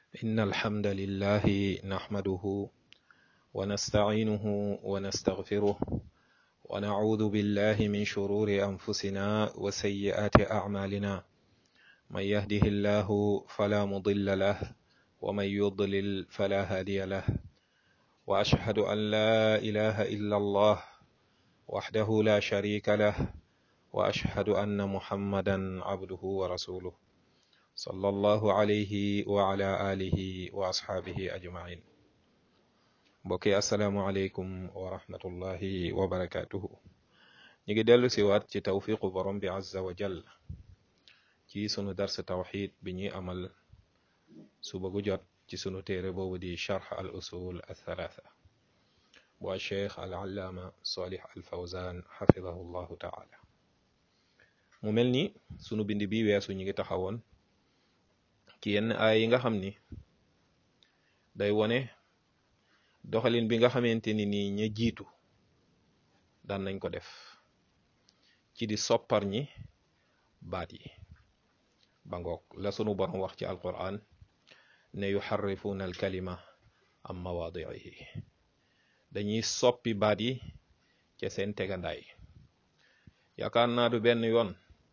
إن الحمد لله نحمده ونستعينه ونستغفره ونعوذ بالله من شرور أنفسنا وسيئات أعمالنا من يهده الله فلا مضل له ومن يضلل فلا هادي له وأشهد أن لا إله إلا الله وحده لا شريك له وأشهد أن محمدا عبده ورسوله صلى الله عليه وعلى آله وأصحابه أجمعين mbokki asalaamualeykum wa rahmatullahi wa barakatuhu ñu ngi dellu si waat ci tawfiqu borom bi azza wa jall ci sunu dars tawxid bi ñuy amal suba gu jot ci sunu téere boobu di charx al usul althalatha bu cheikh al allaama salih al fawzan xafidahu llahu taala mu mel ni sunu bind bi weesu ñu ngi taxawoon ci yenn aay yi nga xam ni day wone doxalin bi nga xamante ni nii ña jiitu daan nañ ko def ci di soppar ñi baat yi ba ngoog la sunu borom wax ci alquran ne yuxarrifuuna alkalima am mawaadiihi dañuy soppi baat yi ca seen tegandaay yaakaar naa du benn yoon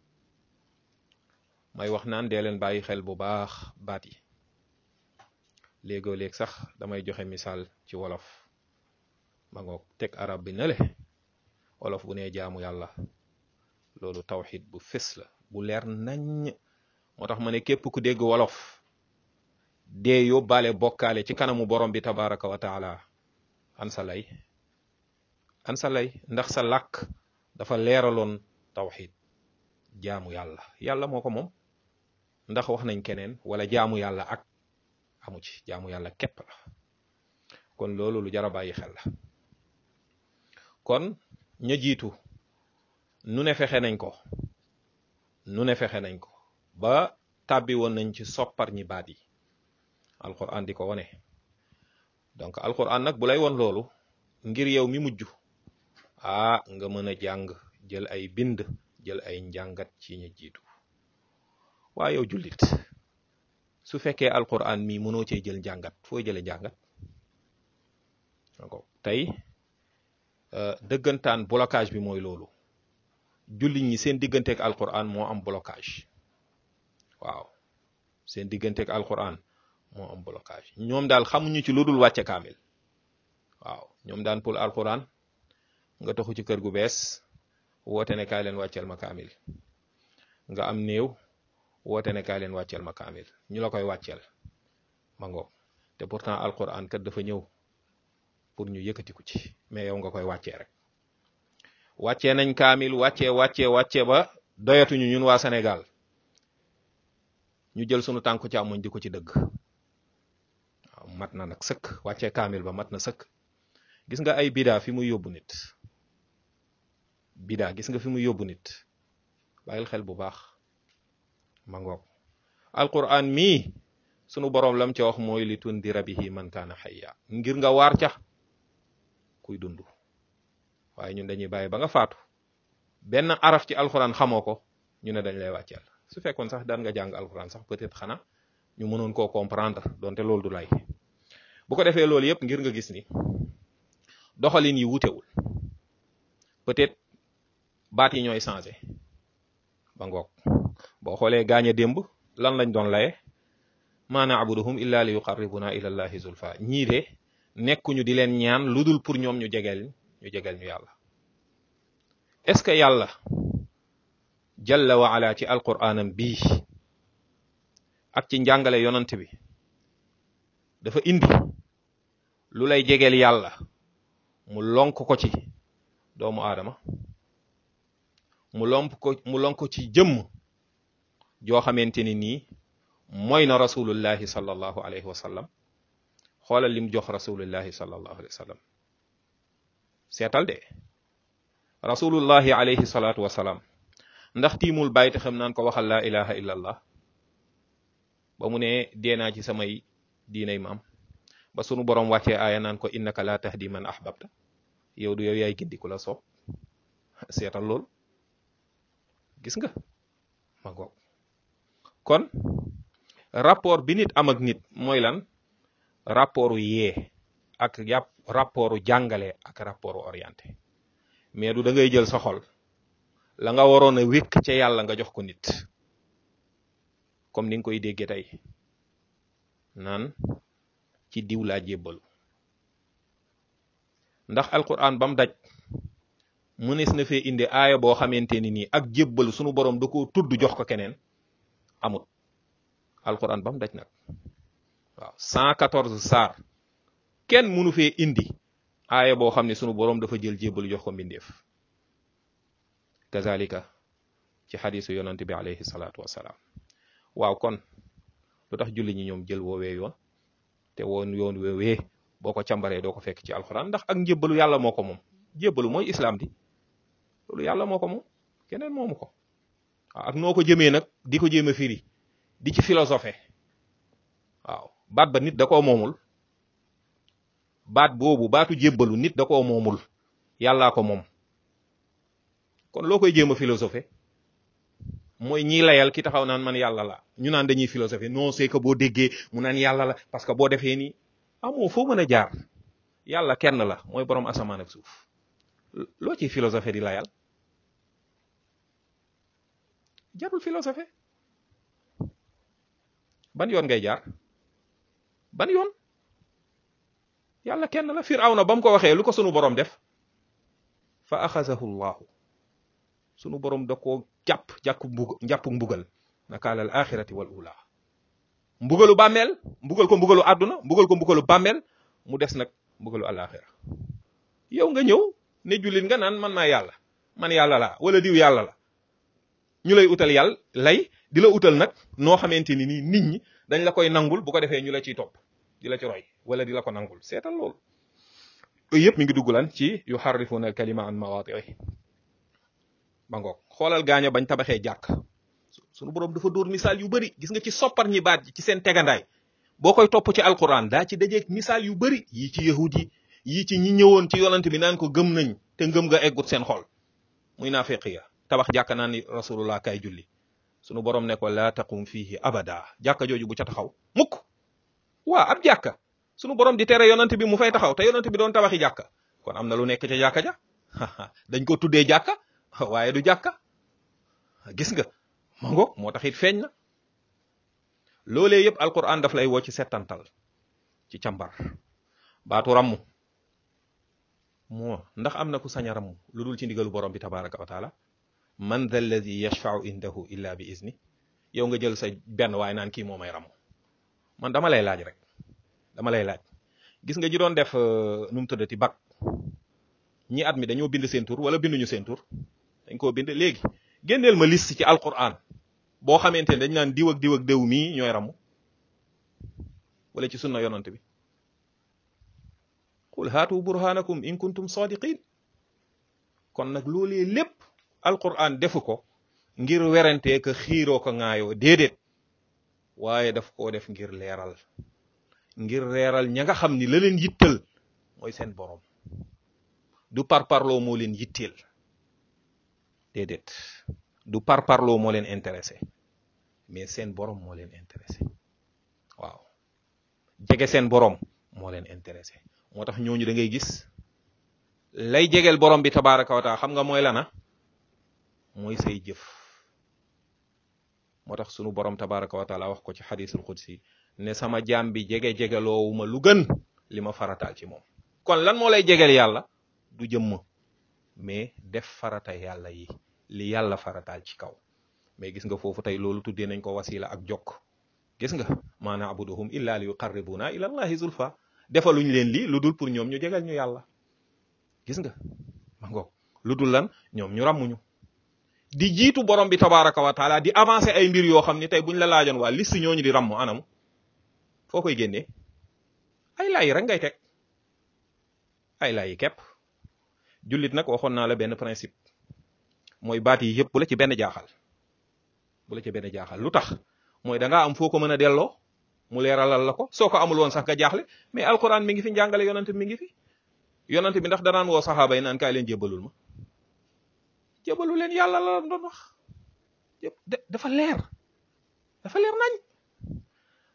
may wax naan dee leen bàyyi xel bu baax baat yi léegoo léeg sax damay joxe misaal ci wolof ma ngoog teg arab bi nale wolof bu nee jaamu yàlla loolu tawxid bu fés la bu leer naññ moo tax ma ne képp ku dégg wolof dee yóbbaale bokkaale ci kanamu borom bi tabaraka wa taala an sa lay an sa lay ndax sa làkk dafa leeraloon tawxid jaamu yàlla yàlla moo ko moom ndax wax nañ keneen wala jaamu yàlla ak amu ci jaamu yàlla képp la kon loolu lu jar a bàyyi xel la kon ña jiitu nu ne fexe nañ ko nu ne fexe nañ ko ba tàbbi woon nañ ci soppar ñi baat yi alquran di ko wone donc alquran nag bu lay won loolu ngir yow mi mujj ah nga mën a jàng jël ay bind jël ay njàngat ci ña jiitu waa yow jullit su fekkee alquran mi mënoo cee jël njàngat foo jële njàngat donc tey dëggantaan blocage bi mooy loolu jullit ñi seen digganteeg alquran moo am blocage waaw seen digganteeg alquran moo am blocage ñoom daal xamuñu ci lu dul wàcce kaamil waaw ñoom daan pour alquran nga taxu ci kër gu bees woote ne kaay leen wàcceel ma kaamil nga am néew woote ne kaay leen wàcceel ma kaamil ñu la koy wàcceel ma ngoog te pourtant alquran kat dafa ñëw pour ñu yëkkatiku ci mais yow nga koy wàccee rek wàccee nañ kaamil wàccee wàccee wàccee ba doyatuñu ñun waa Sénégal ñu jël sunu tànku càmmoñ di ko ci dëgg waaw mat na nag sëkk wàccee kaamil ba mat na sëkk gis nga ay bidaa fi muy yóbbu nit bidaa gis nga fi muy yóbbu nit bàyyil xel bu baax ma ngoog alquran mii sunu boroom lam ca wax mooy li tundira bihi man kaana xayya ngir nga waar ca kuy dund waaye ñun dañuy bàyyi ba nga faatu benn araf ci alquran xamoo ko ñu ne dañ lay wàcceel su fekkoon sax daan nga jàng alquran sax peut-être xanaa ñu mënoon koo comprendre donte loolu du lay bu ko defee loolu yëpp ngir nga gis ni doxalin yi wutewul peut-être baat yi ñooy changé ba ngoog boo xoolee gaañ a démb lan lañ doon laye maa na'buduhum illa li yuqarribuna ila llahi zulfa ñii de nekkuñu di leen ñaan lu dul pour ñoom ñu jegeel ñu jegeel ñu yàlla est ce que yàlla jalla wa ala ci alquraanam bii ak ci njàngale yonant bi dafa indi lu lay jegeel yàlla mu lonk ko ci doomu aadama mu lomp ko mu lonk ko ci jëmm joo xamante ni nii mooy na rasulullahi sallallahu alayhi wa sallam xoolal lim jox rasulullahi sallallahu alayhi wa sallam seetal de rasulullahi alayhi salaatu wa salaam ndax tiimul bàyyi te xam naan ko waxal laa ilaha illallah ba mu ne dee naa ci samay diinay maam ba sunu borom wàccee aaya naan ko innaka la tahdi man ahbabta yow du yow yaay gindi ku la soob seetal loolu gis nga ma ngoog kon rapport bi nit am ak nit mooy lan rapportu yee ak yàpp rapportu jàngale ak rapportu orienté mais du da ngay jël sa xol la nga waroon a wékk ca yàlla nga jox ko nit comme ni nga koy déggee tey naan ci diw laa jébbalu ndax alquran bam daj mënees na fee indi aaya boo xamante ni nii ak jébbalu sunu borom da koo tudd jox ko keneen amut alquran bam daj nag waaw 114 saar kenn mënu fee indi aaya boo xam ne sunu borom dafa jël jébbalu jox ko mbindeef kazalika ci xadisu yonante bi alayhi salaatu wasalaam waaw kon lu tax julli ñi ñoom jël woowee yoon te woon yoon woowee boo ko càmbaree doo ko fekk ci alxuraan ndax ak njébbalu yàlla moo ko moom jébbalu mooy islam di loolu yàlla moo ko moom keneen moomu ko waaw ak noo ko jëmee nag di ko jéem a firi di ci philosophé waaw baat ba nit da koo moomul baat boobu baatu jébbalu nit da koo moomul yàllaa ko moom kon loo koy jéem a philosophé mooy ñiy layal ki taxaw naan man yàlla la ñu naan dañuy philosophé non c'est que boo déggee mu naan yàlla la parce que boo defee nii amoo foo mën a jaar yàlla kenn la mooy borom asamaan ak suuf loo ciy philosophé di layal jarul philosophé ban yoon ngay jaar ban yoon yàlla kenn la firawna ba mu ko waxee lu ko sunu borom def fa axazahu llahu sunu borom da koo jàpp jàpp mbug jàpp mbugal nakaala al axirati wal ula mbugalu bàmmeel mbugal ko mbugalu àdduna mbugal ko mbugalu bàmmeel mu des nag mbugalu alaxira yow nga ñëw ne jullit nga naan man maa yàlla man yàlla laa wala diw yàlla la ñu lay utal yàlla lay di la utal nag noo xamante ni nii nit ñi dañ la koy nangul bu ko defee ñu la ciy topp di la ci roy wala di la ko nangul seetal loolu yooyu yëpp mi ngi dugg lan ci yu xarrifuna al kalima an mawaati'i ba ngoog xoolal gaaño bañ tabaxee jàkk sunu borom dafa dóor misaal yu bëri gis nga ci soppar ñi baat ci seen tegandaay boo koy topp ci alquran daa ci dajeeg misaal yu bëri yii ci yahud yi yii ci ñi ñëwoon ci yonante bi naan ko gëm nañ te ngëm nga eggut seen xol muy naafeq ya tabax jàkka naan ni rasulullah kay julli sunu borom ne ko laa taqum fihi abada jàkka jooju bu ca taxaw mukk waa ab jàkka sunu borom di tere yonante bi mu fay taxaw te yonante bi doon tabaxi jàkka kon am na lu nekk ca jàkka ja dañ ko tuddee jàkka waaye du jàkka gis nga ma ngoog moo tax it feeñ na loolee yëpp alquran daf lay woo ci settantal ci càmbar baatu ràmm moo ndax am na ku sañ a ràmm lu dul ci ndigalu borom bi tabaraka wa taala man dha alladi yashfau indahu illa bi izni yow nga jël sa benn waaye naan kii moo may ràmm man dama lay laaj rek dama lay laaj gis nga ji doon def nu mu tuddati bac ñi at mi dañoo bind seen tur wala binduñu seen tur dañ koo bind léegi génneel ma liste ci alquran boo xamante ne dañ naan diw ak diw ak déw mii ñooy ramu wala ci sunna yonante bi qul haatu burhanakum in kuntum sadiqin kon nag loolee lépp alquran defu ko ngir werantee ka xiiroo ko ŋaayoo déedéet waaye daf koo def ngir leeral ngir leeral ña nga xam ni la leen yittal mooy seen borom du parparloo moo leen yitteel déedéet du parparloo moo leen intéressé mais seen borom moo leen intéressé waaw jege seen borom moo leen intéressé moo tax ñooñu da ngay gis lay jegeel borom bi tabaraka wa taala xam nga mooy lana mooy say jëf moo tax sunu borom tabaraka wa taala wax ko ci xadisul qudsi ne sama jaam bi jege jegeloowuma lu gën li ma farataal ci moom kon lan moo lay jegeel yàlla du jëmm mais def farata yàlla yi li yàlla farataal ci kaw mais gis nga foofu tey loolu tuddee nañ ko wasila ak jokk gis nga ma na'buduhum illa li yuqarribuna ila allahi zulfa defaluñ leen lii lu dul pour ñoom ñu jegal ñu yàlla gis nga ma ngoog lu dul lan ñoom ñu ràmmuñu di jiitu borom bi tabaraka wa taala di avancer ay mbir yoo xam ni tey buñ la laajoon waa liste ñooñu di ràmmu anam foo koy génnee ay laay rek ngay teg ay laay yi képp jullit nag waxoon naa la benn principe mooy baat yi yëpp bu la ci benn jaaxal bu la ci benn jaaxal lu tax mooy da ngaa am foo ko mën a delloo mu leeralal la ko soo ko amul woon sax nga jaaxle mais alquran mi ngi fi njàngale yonante mi ngi fi yonante bi ndax danaan woo saxaaba yi naan kaay leen jébalul ma jébalu leen yàlla la doon wax dafa leer dafa leer nañ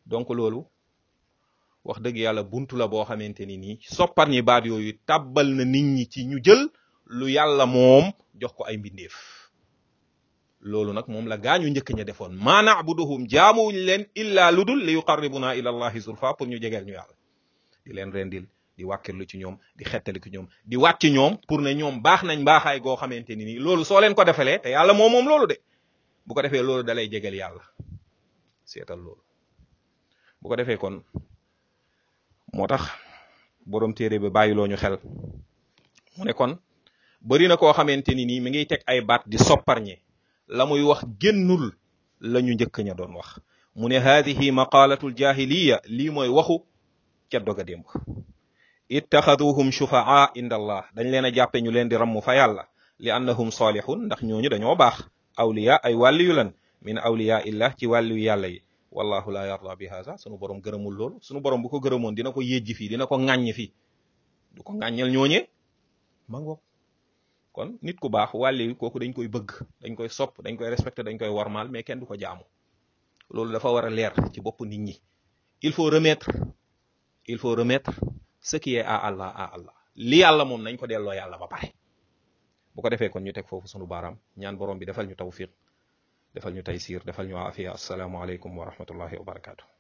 donc loolu wax dëgg yàlla buntu la boo xamante ni nii soppar ñi baat yooyu tàbbal na nit ñi ci ñu jël lu yàlla moom jox ko ay mbindeef loolu nag moom la gaañu njëkk ña defoon maa na'buduhum jaamuwuñ leen illa lu dul li yuqarribuna ila allahi zulfa pour ñu jegeel ñu yàlla di leen rendil di wàkkirlu ci ñoom di xettali ci ñoom di wàcc ci ñoom pour ne ñoom baax nañ baaxaay goo xamante ni nii loolu soo leen ko defalee te yàlla moom moom loolu de bu ko defee loolu dalay jegeel yàlla seetal loolu bu ko defee kon moo tax borom téere bi bàyyiloo ñu xel mu ne kon bari na koo xamante ni nii mi ngi teg ay baat di sopparñe la muy wax génnul la ñu njëkk ña doon wax mu ne haadihi maqalatul jahiliya lii mooy waxu ca doga démb ittaxaduhum shufaa inda allah dañ leen a jàppe ñu leen di ramm fa yàlla li annahum salihun ndax ñooñu dañoo baax awliya ay wàlliyu lan min awliya illah ci wàlliyu yàlla yi wallahu la yarda bi haza sunu borom gërëmul loolu sunu borom bu ko gërëmoon dina ko yéjji fii dina ko ŋàññ fii du ko ŋàññal ñooñee ma ngoog kon nit ku baax wàlli kooku dañ koy bëgg dañ koy sopp dañ koy respecté dañ koy warmaal mais kenn du ko jaamu loolu dafa war a leer ci bopp nit ñi il faut remettre il faut remettre ce qui est à Allah à Allah li yàlla moom nañ ko delloo yàlla ba pare bu ko defee kon ñu teg foofu sunu baaraam ñaan borom bi defal ñu tawfiq defal ñu taysiir defal ñu aafiya assalaamu aleykum wa rahmatullahi wa barakaatu